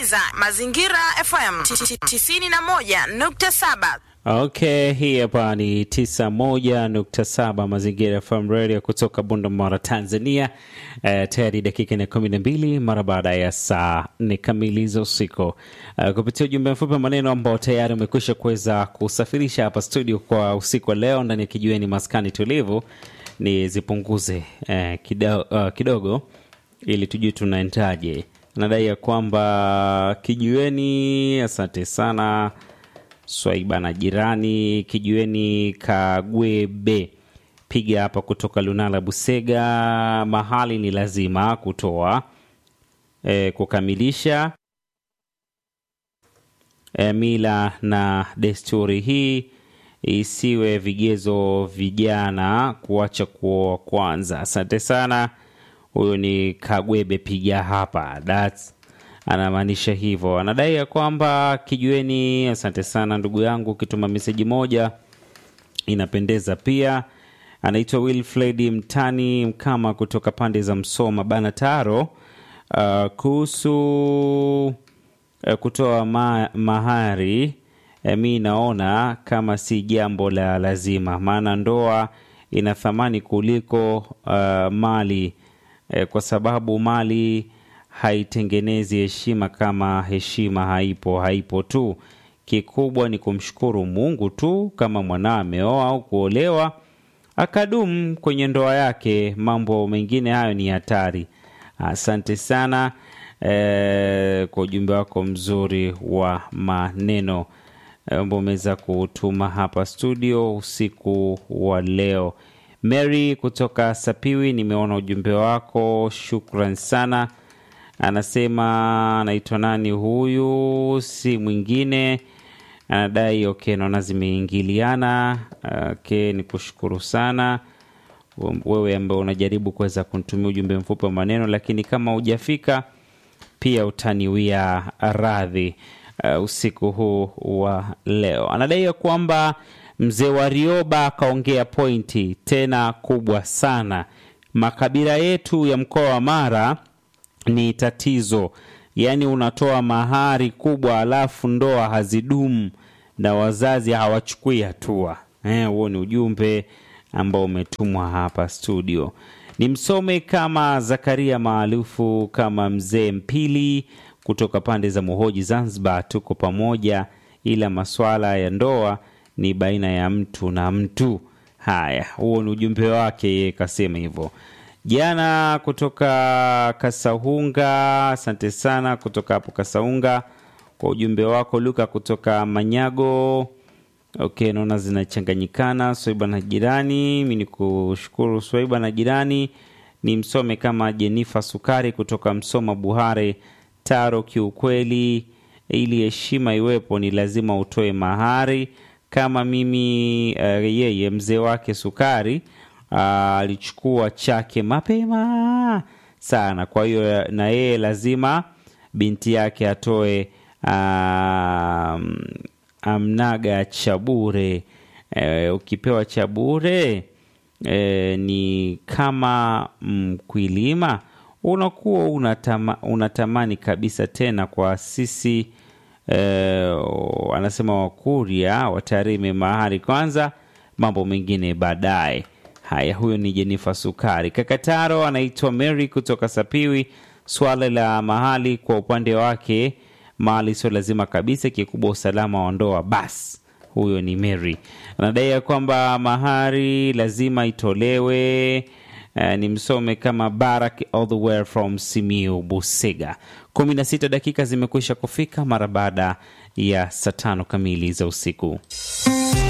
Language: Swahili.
unasikiliza Mazingira FM 91.7. Okay, hii hapa ni 91.7 Mazingira FM Radio kutoka Bunda, Tanzania. Uh, tayari dakika na kumi na mbili mara baada ya saa nne kamili za usiku. Uh, kupitia ujumbe mfupi wa maneno ambao tayari umekwisha kuweza kusafirisha hapa studio kwa usiku wa leo ndani ya kijiweni maskani tulivu, ni zipunguze uh, kido, uh, kidogo ili tujue tunaendaje. Nadai ya kwamba kijiweni, asante sana Swaiba na jirani kijiweni Kagwebe, piga hapa kutoka Lunala Busega. Mahali ni lazima kutoa e, kukamilisha e, mila na desturi hii isiwe vigezo vijana kuacha kuoa kwanza. Asante sana. Huyo ni Kagwebe, piga hapa That's anamaanisha hivyo, anadai ya kwamba kijueni. Asante sana ndugu yangu, ukituma meseji moja inapendeza pia. Anaitwa Wilfred Mtani Mkama kutoka pande za Msoma bana Taro. Uh, kuhusu uh, kutoa ma mahari uh, mi naona kama si jambo la lazima, maana ndoa ina thamani kuliko uh, mali uh, kwa sababu mali haitengenezi heshima kama heshima haipo haipo tu. Kikubwa ni kumshukuru Mungu tu kama mwanao ameoa au kuolewa akadumu kwenye ndoa yake. Mambo mengine hayo ni hatari. Asante sana eh, kwa ujumbe wako mzuri wa maneno ambao umeweza kutuma hapa studio usiku wa leo. Mary kutoka Sapiwi, nimeona ujumbe wako, shukran sana anasema anaitwa nani huyu, si mwingine anadai. Okay, naona zimeingiliana. Okay, ni kushukuru sana wewe ambaye unajaribu kuweza kunitumia ujumbe mfupi wa maneno, lakini kama hujafika pia utaniwia radhi. Uh, usiku huu wa leo anadai ya kwamba mzee wa Rioba akaongea pointi tena kubwa sana. Makabila yetu ya mkoa wa Mara ni tatizo, yaani unatoa mahari kubwa alafu ndoa hazidumu na wazazi hawachukui hatua. Huo eh, ni ujumbe ambao umetumwa hapa studio. Ni msome kama Zakaria maarufu kama mzee Mpili kutoka pande za Muhoji, Zanzibar. Tuko pamoja, ila masuala ya ndoa ni baina ya mtu na mtu. Haya, huo ni ujumbe wake, yeye kasema hivyo jana kutoka Kasaunga. Asante sana kutoka hapo Kasaunga kwa ujumbe wako. Luka kutoka Manyago. Okay, naona zinachanganyikana. Swaiba na jirani, mi ni kushukuru Swaiba na jirani. Ni msome kama Jenifa Sukari kutoka Msoma Buhare Taro. Kiukweli, ili heshima iwepo ni lazima utoe mahari. Kama mimi uh, yeye mzee wake Sukari alichukua uh, chake mapema sana. Kwa hiyo na yeye lazima binti yake atoe uh, amnaga cha bure. Uh, ukipewa cha bure uh, ni kama mkwilima, unakuwa unatama, unatamani kabisa tena. Kwa sisi uh, anasema Wakuria watarime mahari kwanza, mambo mengine baadaye. Haya, huyo ni Jenifa Sukari. Kakataro anaitwa Mary kutoka Sapiwi. Swala la mahali kwa upande wake, mali sio lazima kabisa, kikubwa usalama wa ndoa. Bas, huyo ni Mary anadai ya kwamba mahari lazima itolewe. Uh, ni msome kama Barak all the way from Simiu Busega. kumi na sita dakika zimekwisha kufika mara baada ya saa tano kamili za usiku.